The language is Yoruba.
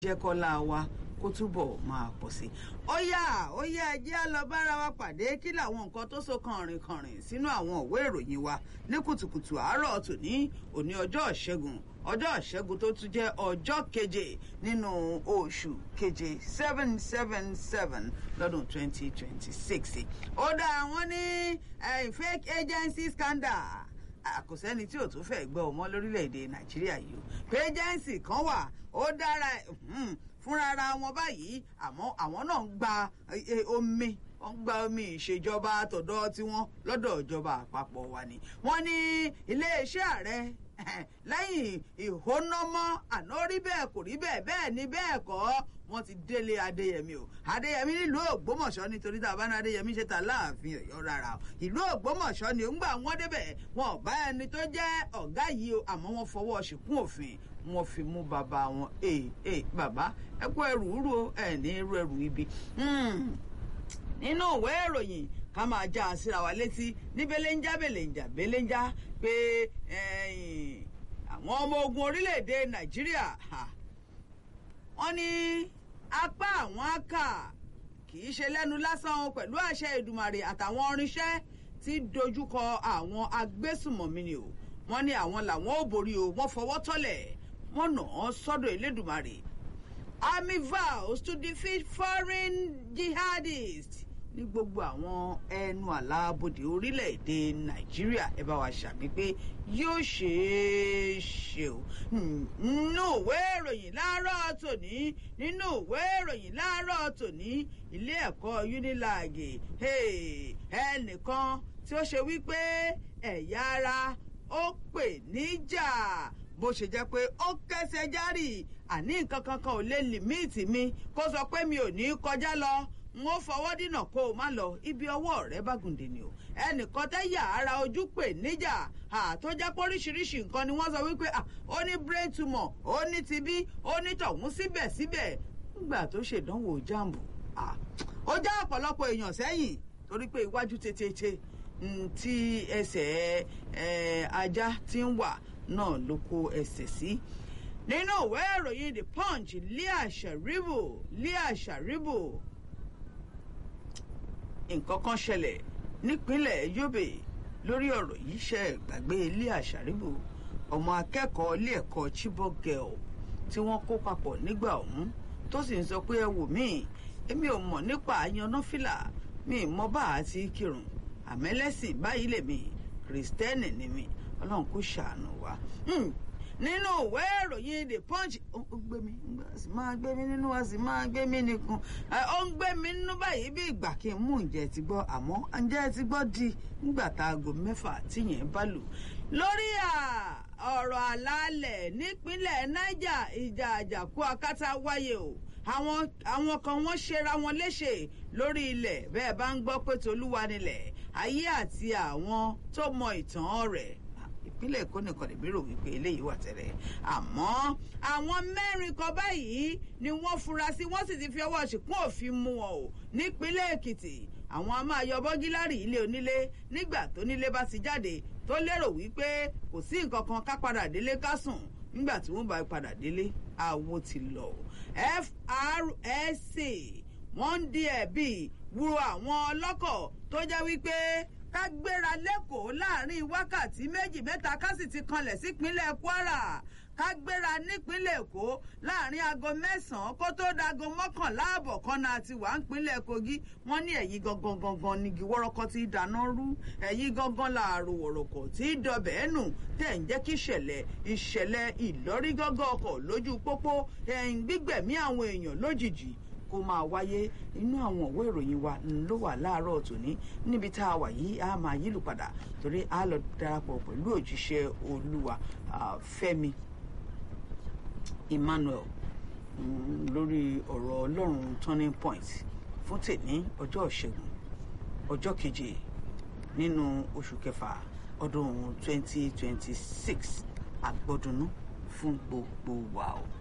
jẹ́ kọ́lá wa kó túbọ̀ máa pọ̀ sí i. ó yá ó yá ẹjẹ́ á lọ bára wa pàdé kí làwọn nǹkan tó so kànrìnkànrìn sínú àwọn òwe ìròyìn wa ní kùtùkùtù àárọ̀ tòní òní ọjọ́ ìṣẹ́gun ọjọ́ ìṣẹ́gun tó tún jẹ́ ọjọ́ keje nínú oṣù keje seven seven seven lọ́dún twenty twenty six. ó dá àwọn ní fake agency scandal kò sẹ́ni tí ò tún fẹ́ gbọ́ ọmọ lórílẹ̀‐èdè nàìjíríà yìí o pé agency kan wà ó dára fúnra ara wọn báyìí àmọ́ àwọn náà ń gba omi wọ́n gba omi ìṣèjọba àtọ̀dọ̀ tiwọn lọ́dọ̀ ìjọba àpapọ̀ wa ni wọ́n ní iléeṣẹ́ ààrẹ lẹ́yìn ìhónámọ́ àná rí bẹ́ẹ̀ kò rí bẹ́ẹ̀ bẹ́ẹ̀ ni bẹ́ẹ̀ kọ́ wọ́n ti délé adéyẹmí o adéyẹmí nílùú ògbómọ̀ṣọ́ nítorí tá a bá ní adéyẹmí ṣe ta láàfin ọ̀yọ́ rárá o ìlú ògbómọ̀ṣọ́ ni ńgbà wọ́n débẹ̀ wọn ò bá ẹni tó jẹ́ ọ̀gá yìí o àmọ́ wọ́n fọwọ́ ṣìkún òfin wọ́n fi mú bàbá wọn ee ee bàbá ẹ kó ẹrù rú ẹ ní irú ẹrù ibi nínú ìwé ìròyìn ká máa já a síra wa létí ní belenja belenja belenja pé àwọn ọmọ ogun orílẹ̀-èdè nàìjíríà wọ́n ní apá àwọn àkà kì í ṣe lẹ́nu lásán pẹ̀lú àṣẹ ìdùmàrè àtàwọn irinṣẹ́ tí dojúkọ àwọn agbésùmọ̀mí ni o wọ́n ní àwọn làwọn ò borí o wọ́n fọwọ́ tọ́lẹ̀ wọ́n nà án sọ́dọ̀ elédùmarè army vows to defeat foreign jihadists ní gbogbo àwọn ẹnu àlàbòdì orílẹ̀-èdè nàìjíríà ẹ bá wa ṣàmì pé yóò ṣeé ṣe o nínú ìwé ìròyìn láàárọ̀ tòní nínú ìwé ìròyìn láàárọ̀ tòní ilé ẹ̀kọ́ unilag ẹnìkan tí ó ṣe wípé ẹ̀yà ara ó pè níjà bó ṣe jẹ́ pé ó kẹsẹ̀ járì àní nǹkan kankan ò lè lìmíìtì mi kó sọ pé mi ò ní kọjá lọ n ó fọwọ́ dínà kó o má lọ ibi ọwọ́ rẹ bá gùndè ni o ẹnìkan tẹ́yà ara ojú pè níjà tó jẹ́ pé oríṣiríṣi nǹkan ni wọ́n sọ wípé ó ní brain tumor ó ní tibí ó ní tọ̀hún síbẹ̀síbẹ̀ nígbà tó ṣèdánwò jambu ó já ọ̀pọ̀lọpọ̀ èèyàn sẹ́yìn torí pé iwájú tètè tí ẹsẹ̀ ajá ti ń wà náà ló kó ẹsẹ̀ sí. nínú ìwé ìròyìn the punch leah sharibu leah sharibu nǹkan kan ṣẹlẹ̀ nípínlẹ̀ yobe lórí ọ̀rọ̀ yìí ṣe gbàgbé leah sharibu ọmọ akẹ́kọ̀ọ́ ilé ẹ̀kọ́ chibok girl tí wọ́n kó papọ̀ nígbà ọ̀hún tó sì ń sọ pé ẹ wò mí èmi ò mọ̀ nípa àyànnáfìlà mi ì mọ bá a ti kírun àmẹ́lẹ́sìn báyìí lèmi kìrìsìtẹ́nì ni mi ọlọ́run kò ṣàánú wa. nínú ìwé ìròyìn the punch ó gbé mi a sì máa gbé mi nínú a sì máa gbé mi nìkan ó ń gbé mi nínú báyìí bí ìgbà kí n mú ǹjẹ́ ti gbọ́ àmọ́ ǹjẹ́ ti gbọ́ di nígbà tá aago mẹ́fà tíyẹn bá lù. lórí ọ̀rọ̀ àlàálẹ̀ nípínlẹ̀ niger ìjà àjàkú akátá wáyé o àwọn àwọn kan wọ́n ṣera wọn léṣe lórí ilẹ̀ bẹ́ẹ̀ bá ń gbọ́ pé tolúwa nílẹ̀ ayé àti àwọn tó mọ ìtàn rẹ̀ ìpínlẹ̀ èkó nìkan lè mérò wípé eléyìí wà tẹ́lẹ̀ àmọ́ àwọn mẹ́rin kan báyìí ni wọ́n fura sí wọ́n sì ti fi ọwọ́ ṣìkún òfin mú wọn o nípínlẹ̀ èkìtì àwọn a máa yọ bọ́gílárì ilé onílé nígbà tó nílé bá ti jáde tó lérò wípé kò sí nǹkan kan ká padà délé ká sùn nígbà tí wọ́n bá padà délé àwo ti lọ FRSC wọ́n ń di ẹ̀bi wúro àwọn ọlọ́kọ̀ tó jẹ́ wípé ká gbéra lẹ́kọ̀ọ́ láàrin wákàtí méjì mẹ́ta ká sì ti kanlẹ̀ sípínlẹ̀ Kwara ká gbéra nípínlẹ̀ Èkó láàrin aago mẹ́sàn-án kó tó dago mọ́kànlá àbọ̀ kan náà ti wà nípínlẹ̀ Kogi wọ́n ní ẹ̀yìn gangan gangan nígi wọ́rọ́kọ́ tí dáná rú ẹ̀yìn gangan làárò wọ̀rọ̀kọ̀ tí dọbẹ̀ ẹ̀nù tẹ̀ ń jẹ́ kí ìṣẹ̀lẹ̀ ìṣẹ̀lẹ̀ ìlọ́rígọ́gọ́ ọkọ̀ lójú pópó ẹ̀yìn gbígbẹ̀mí àwọn èèyàn lójijì kó máa wáyé inú àwọn òwe ìròyìn wa ló wà láàárọ̀ tòní níbi tá a wà yìí a máa yílù padà torí a lọ darapọ̀ pẹ̀lú òjíṣẹ́ olúwa Fẹ́mi Emmanuel lórí ọ̀rọ̀ ọlọ́run turning point fún tèmi ọjọ́ ìṣẹ́gun ọjọ́ keje nínú oṣù kẹfà ọdún twenty twenty six àgbọ̀dúnú fún gbogbo wa o.